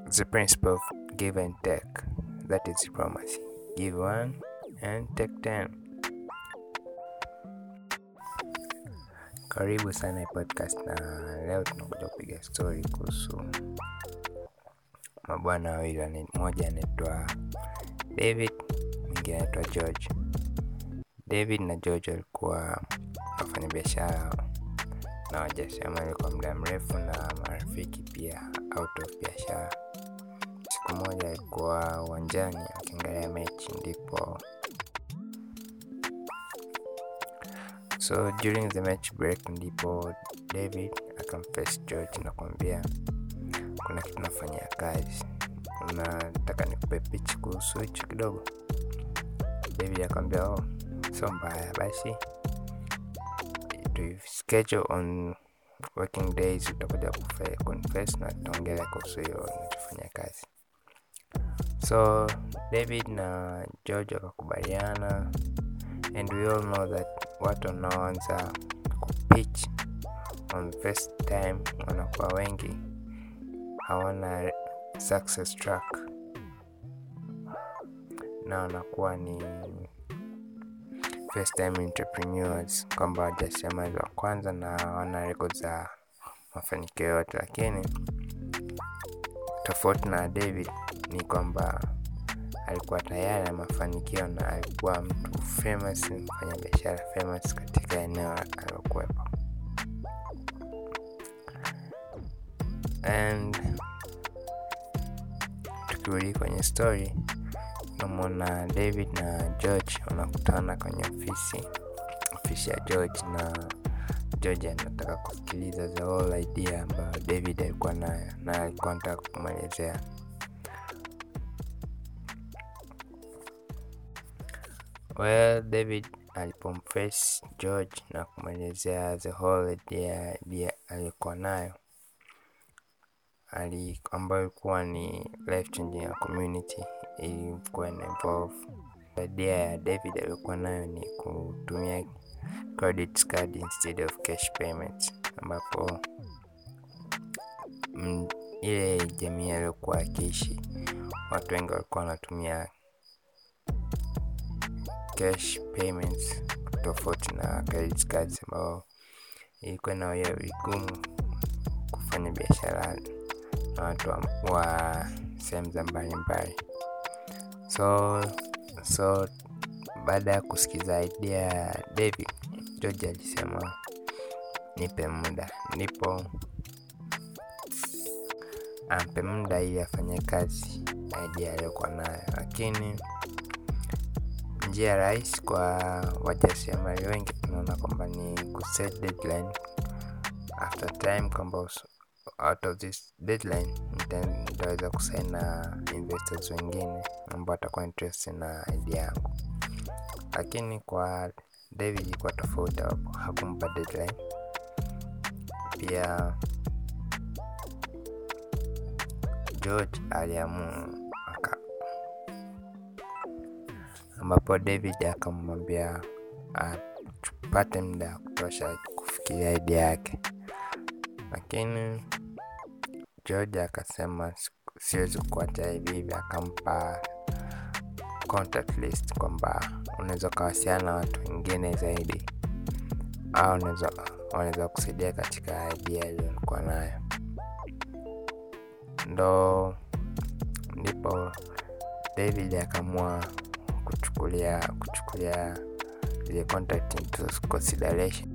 the principle of give and take. That is diplomacy. Give one and take ten. Karibu sana hii podcast, na leo tunakuja kupiga story kuhusu mabwana wawili, mmoja anaitwa David, mwingine anaitwa George. David na George walikuwa wafanyabiashara na wajasiriamali kwa muda mrefu na marafiki pia out of biashara. Siku moja alikuwa uwanjani akiangalia mechi, ndipo so during the match break, ndipo David akamface George na kumwambia kuna kitu nafanyia kazi, unataka nikupe pitch kuhusu hicho kidogo? David akamwambia oh, sio mbaya basi schedule on working days utakuja confess na tutaongelea kuhusu hiyo unachofanya kazi. So David na George wakakubaliana, and we all know that watu wanaoanza kupitch on first time wanakuwa wengi, hawana success track na wanakuwa ni first time entrepreneurs, kwamba wajasiriamali wa kwanza na wana rekodi za mafanikio yote, lakini tofauti na David ni kwamba alikuwa tayari na mafanikio na alikuwa mtu famous, mfanya biashara famous katika eneo alilokuwepo. And tukirudi kwenye story namwona David na George wanakutana kwenye ofisi ofisi ya George, na George anataka kusikiliza the whole idea ambayo David alikuwa nayo na alikuwa anataka kumwelezea. Well, David alipomface George na kumwelezea the whole idea, idea aliyokuwa nayo ali ambayo ilikuwa ni life changing ya community ilikuwa ina involve idea ya David aliyokuwa nayo ni kutumia credit card instead of cash payments, ambapo m, ile jamii aliyokuwa akiishi watu wengi walikuwa wanatumia cash payments tofauti na credit cards, ambao ilikuwa na ya vigumu kufanya biashara na watu wa, wa sehemu za mbalimbali. So so baada ya kusikiza idea ya David, George alisema nipe muda, ndipo ampe muda ili afanye kazi idea aliyokuwa nayo, lakini njia rahisi kwa wajasiriamali wengi tunaona kwamba ni kuset deadline after time, kwamba out of this deadline nitaweza kusaini na investors wengine ambao watakuwa interested na idea yangu. Lakini kwa David ilikuwa tofauti, hakumpa deadline. Pia George aliamua aka, ambapo David akamwambia apate muda wa kutosha kufikiria idea yake, lakini George akasema siwezi kuacha hivi hivi, akampa contact list kwamba unaweza ukawasiliana na watu wengine zaidi au wanaweza kusaidia katika idea iliyokuwa nayo. Ndo ndipo David akaamua kuchukulia kuchukulia ile contact into consideration.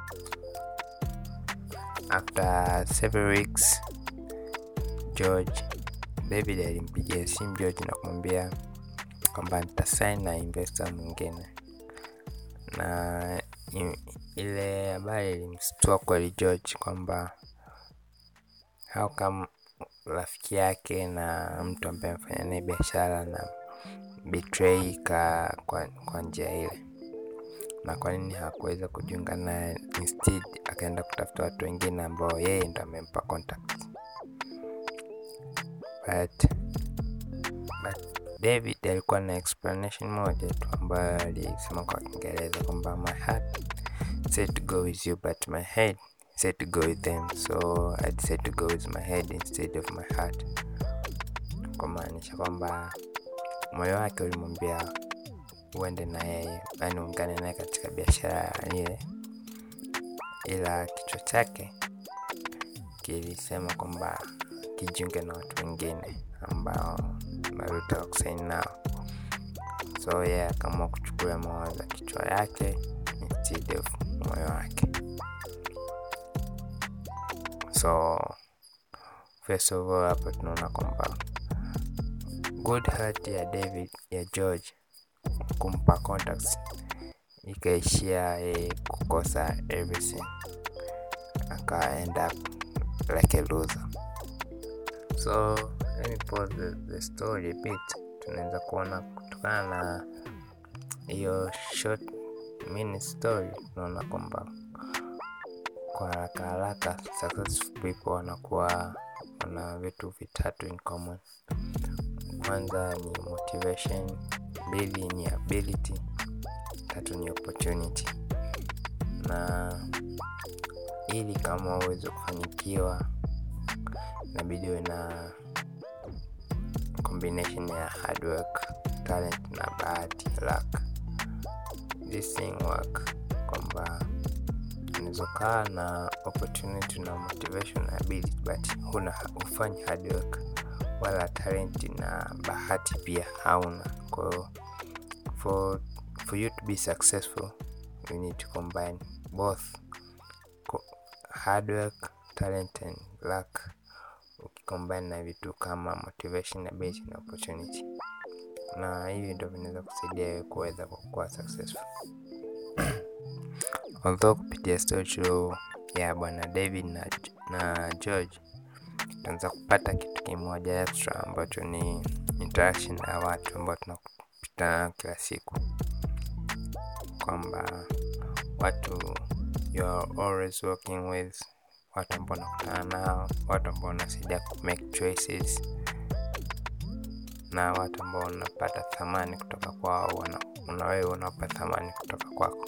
After several weeks George David alimpigia simu George na kumwambia kwamba nitasaini na investor mwingine, na ile habari ilimstua kweli George kwamba how come rafiki yake na mtu ambaye amefanya naye biashara na betray ka kwa, kwa njia ile, na kwa nini hakuweza kujiunga naye, instead akaenda kutafuta watu wengine ambao yeye ndo amempa contact but, but David alikuwa na explanation moja tu ambayo alisema kwa Kiingereza kwamba my heart said to go with you but my head said to go with them so I decided to go with my head instead of my heart. kumaanisha kwamba moyo wake ulimwambia uende na yeye yani ungane naye katika biashara ile ila kichwa chake kilisema kwamba kijiunge na watu wengine ambao malutaka kusaini nao so yeye yeah, akaamua kuchukua mawazo ya kichwa yake instead of moyo wake so first of all hapo tunaona kwamba good heart ya david ya george kumpa contacts ikaishia yeye kukosa everything aka end up like a loser so let me pause the, the story a bit tunaweza kuona kutokana na hiyo short mini story tunaona kwamba kwa haraka haraka successful people wanakuwa wana vitu vitatu in common kwanza ni motivation mbili ni ability tatu ni opportunity na ili kama uweze kufanikiwa inabidi uwe na combination ya hard work talent na bahati luck this thing work kwamba unawezokaa na opportunity na motivation na ability but huna ufanyi hard work wala talent na bahati pia hauna kwahiyo for, for you to be successful you need to combine both hard work talent and luck ukicombine na vitu kama motivation ability na opportunity na hivi ndo vinaweza kusaidia wewe kuweza kuwa successful although kupitia story ya bwana david na, na george tunaweza kupata kitu kimoja extra ambacho ni interaction na watu ambao tunapita nao kila siku kwamba watu you are always working with watu ambao unakutana nao watu ambao unasaidia make choices na watu ambao unapata thamani kutoka kwao una wewe unapa thamani kutoka kwako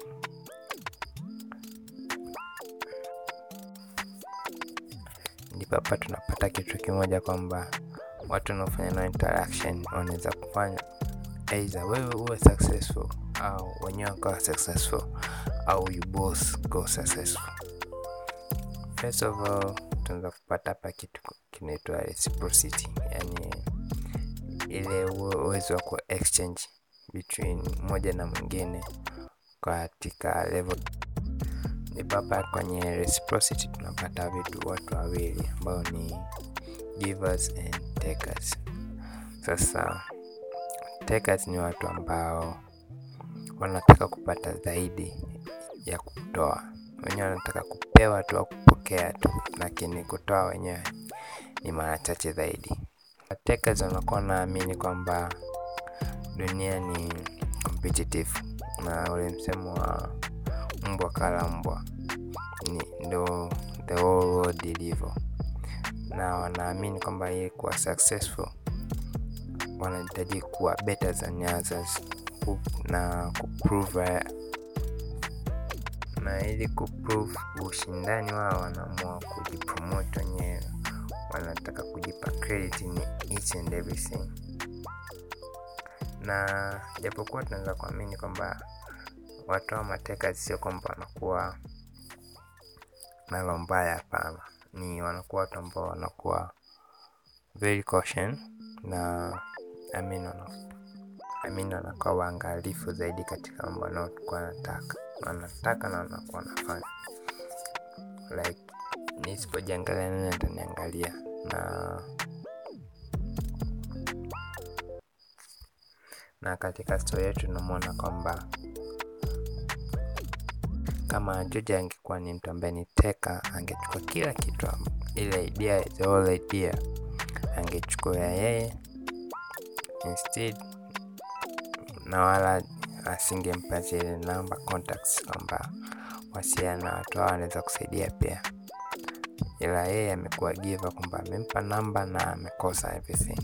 ndipo hapa tunapata kitu kimoja kwamba watu wanaofanya nao interaction wanaweza kufanya either wewe uwe successful au wenyewe wakawa successful au you both go successful first of all tunaweza kupata hapa kitu kinaitwa reciprocity yani ile uwezo wa ku exchange between moja na mwingine katika level ndipo hapa kwenye reciprocity tunapata vitu watu wawili ambao ni givers and takers sasa takers ni watu ambao wanataka kupata zaidi ya kutoa wenyewe wanataka kupewa tu au kupokea tu lakini kutoa wenyewe ni mara chache zaidi takers wanakuwa naamini kwamba dunia ni competitive na ule msemo wa mbwa kala mbwa ni ndo the whole world ilivyo na wanaamini kwamba yeye kuwa successful wanahitaji kuwa better than others na kuprove na ili kuprove ushindani wao wanaamua kujipromote wenyewe wanataka kujipa credit ni each and everything na japokuwa tunaweza kuamini kwamba watu wa mateka sio kwamba wanakuwa nalo mbaya hapana ni wanakuwa watu ambao wanakuwa very caution na I mean, wana, I mean, wanakuwa waangalifu zaidi katika mambo wanaokuwa wanataka wanataka na wanakuwa wanafanya like nisipojiangalia nani ataniangalia na na katika stori yetu tunamwona kwamba kama George angekuwa ni mtu ambaye ni teka angechukua kila kitu ile idea the whole idea angechukua yeye instead na wala asingempa zile namba contacts kwamba wasiana na watu hao wanaweza kusaidia pia ila yeye amekuwa giva kwamba amempa namba na amekosa everything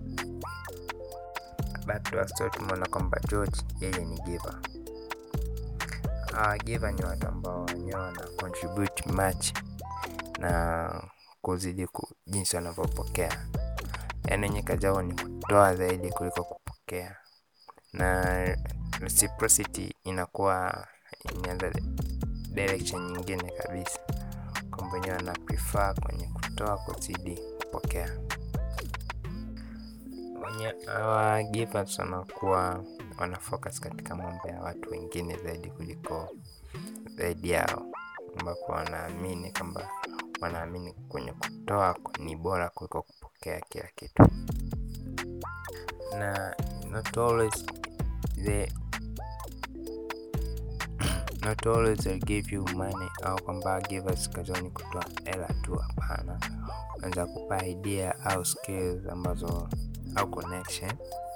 back to our story tumeona kwamba george yeye ni giver hawa giver ni watu ambao wenyewe wana contribute much na kuzidi ku, jinsi wanavyopokea yaani wenye kazi yao ni kutoa zaidi kuliko kupokea na reciprocity inakuwa inaenda direction nyingine kabisa kwamba wenyewe wana prefer kwenye kutoa kuzidi kupokea wenye hawa givers wanakuwa wana focus katika mambo ya watu wengine zaidi kuliko zaidi yao ambapo wanaamini kwamba wanaamini kwenye kutoa ni bora kuliko kupokea kila kitu na not always they not always they give you money au kwamba givers kazoni kutoa hela tu hapana wanaweza kupa idea au skills ambazo au connection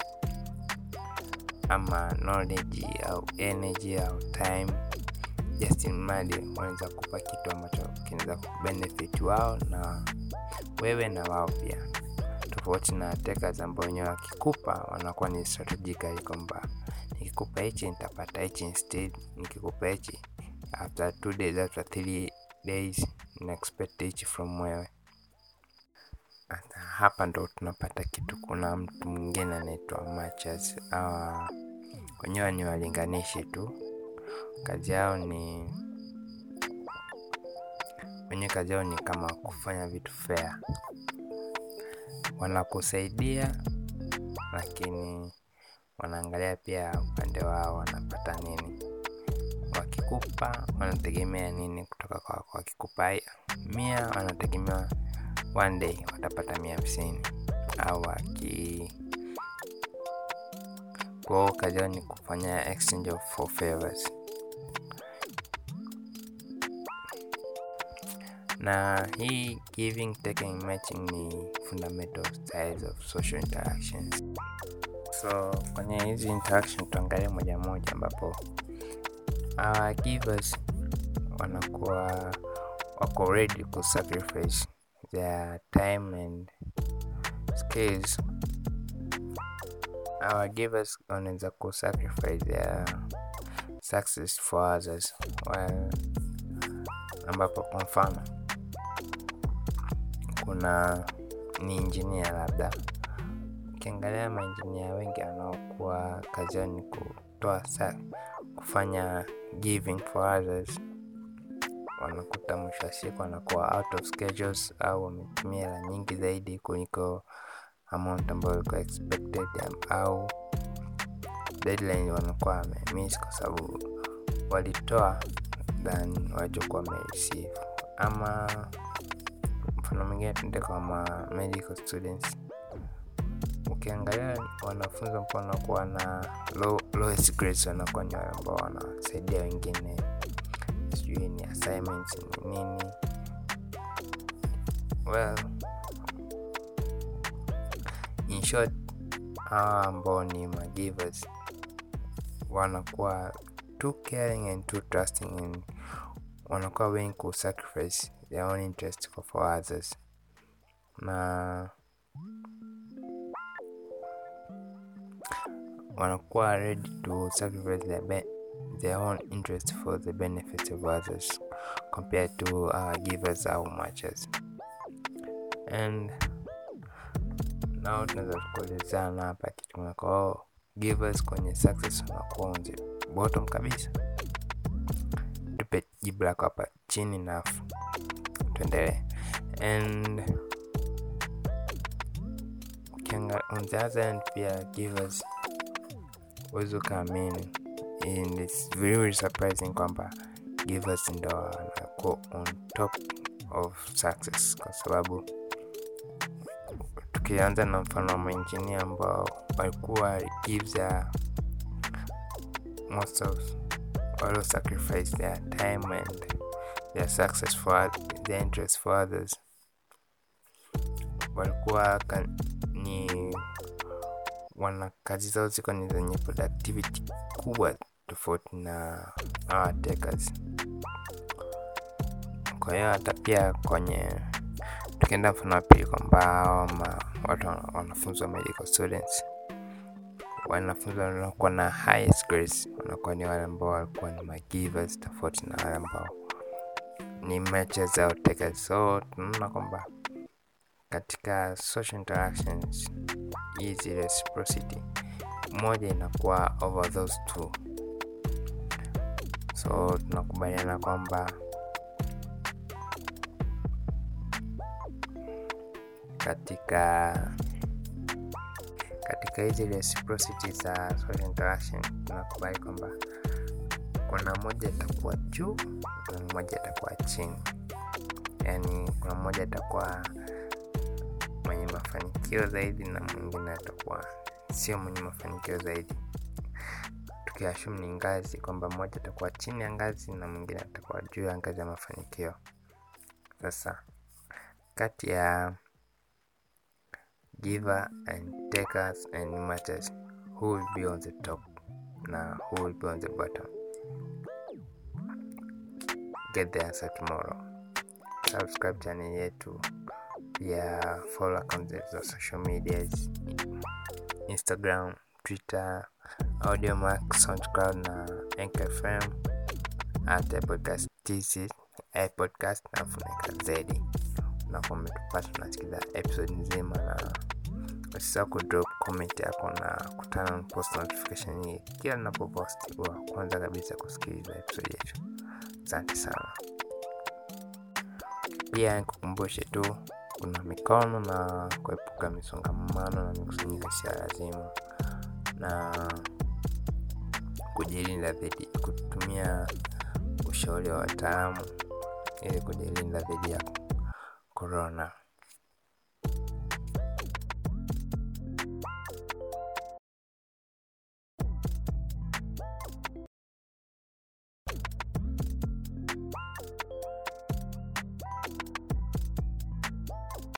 ama knowledge au energy au time just mradi wanaweza kupa kitu ambacho kinaweza kubenefit wao na wewe na wao pia tofauti na takers ambao wenyewe wakikupa wanakuwa ni strategically kwamba nikikupa hichi nitapata hichi instead nikikupa hichi after two days after three days na expect hichi from wewe Hata hapa ndo tunapata kitu kuna mtu mwingine anaitwa matches awa wenyewe ni walinganishi tu kazi yao ni wenyewe kazi yao ni kama kufanya vitu fair wanakusaidia lakini wanaangalia pia upande wao wanapata nini wakikupa wanategemea nini kutoka kwako wakikupa mia wanategemea one day watapata mia hamsini au waki kwao kazi yao ni kufanya exchange of for favors na hii giving taking matching ni fundamental styles of social interactions so kwenye hizi interaction tuangalie moja moja ambapo our givers wanakuwa wako ready ku sacrifice their time and skills our givers wanaweza ku sacrifice their success for others while ambapo kwa mfano kuna ni injinia labda ukiangalia mainjinia wengi wanaokuwa kazi yao ni kutoa sa kufanya giving for others wanakuta mwisho wa siku wanakuwa out of schedules au wametumia hela nyingi zaidi kuliko amount ambayo ilikuwa expected au deadline wanakuwa wamemiss kwa sababu walitoa than walichokuwa wamereceive ama mfano mwingine tuende kama medical students ukiangalia wanafunzi ambao wanakuwa na low, lowest grades wanakuwa ni wale ambao wanasaidia wengine sijui ni assignments ni nini well in short hawa ambao ni magivers wanakuwa too caring and too trusting and wanakuwa willing ku sacrifice their own interest for, for others na wanakuwa ready to sacrifice their, be their own interest for the benefit of others compared to uh, givers au matchers and nao tunaweza kuelezana hapa kitu kwao givers kwenye success wanakuwa on the bottom kabisa tupe jibu lako hapa chini nafu tuendelee and ukianga on the other end pia givers uwezi ukaamini and it's very, very surprising kwamba givers ndo wanakuwa on top of success kwa sababu tukianza na mfano wa mainjinia ambao walikuwa give their most of all sacrifice their time and their success for their interest for others walikuwa kan, ni wana kazi zao ziko ni zenye productivity kubwa tofauti na hawa takers kwa hiyo hata pia kwenye tukienda mfano wa pili kwamba hawa watu wanafunzi wa medical students wanafunzi wanakuwa na highest grades wanakuwa ni wale ambao walikuwa ni magivers tofauti na wale ambao ni matches au takers so tunaona kwamba katika social interactions hizi reciprocity moja inakuwa over those two so tunakubaliana kwamba katika katika hizi reciprocity za social interaction tunakubali kwamba kuna moja itakuwa juu na mmoja itakuwa chini yaani kuna mmoja atakuwa mwenye mafanikio zaidi na mwingine atakuwa sio mwenye mafanikio zaidi tukiashum ni ngazi kwamba mmoja atakuwa chini ya ngazi na mwingine atakuwa juu ya ngazi ya mafanikio sasa kati ya giver and takers and matches who will be on the top na who will be on the bottom get the answer tomorrow subscribe channel yetu pia follow accounts za social medias instagram twitter audiomac soundcloud na Anchor fm at podcast tc podcast na funika zedi unakuwa umetupata unasikiza episode nzima na usisahau kudrop comment yako na kutana post notification hii kila napopost wa kwanza kabisa kusikiliza episode yetu asante sana pia nikukumbushe tu kuna mikono na kuepuka misongamano na mikusanyiko isiyo lazima na kujilinda dhidi kutumia ushauri wa wataalamu ili kujilinda dhidi ya korona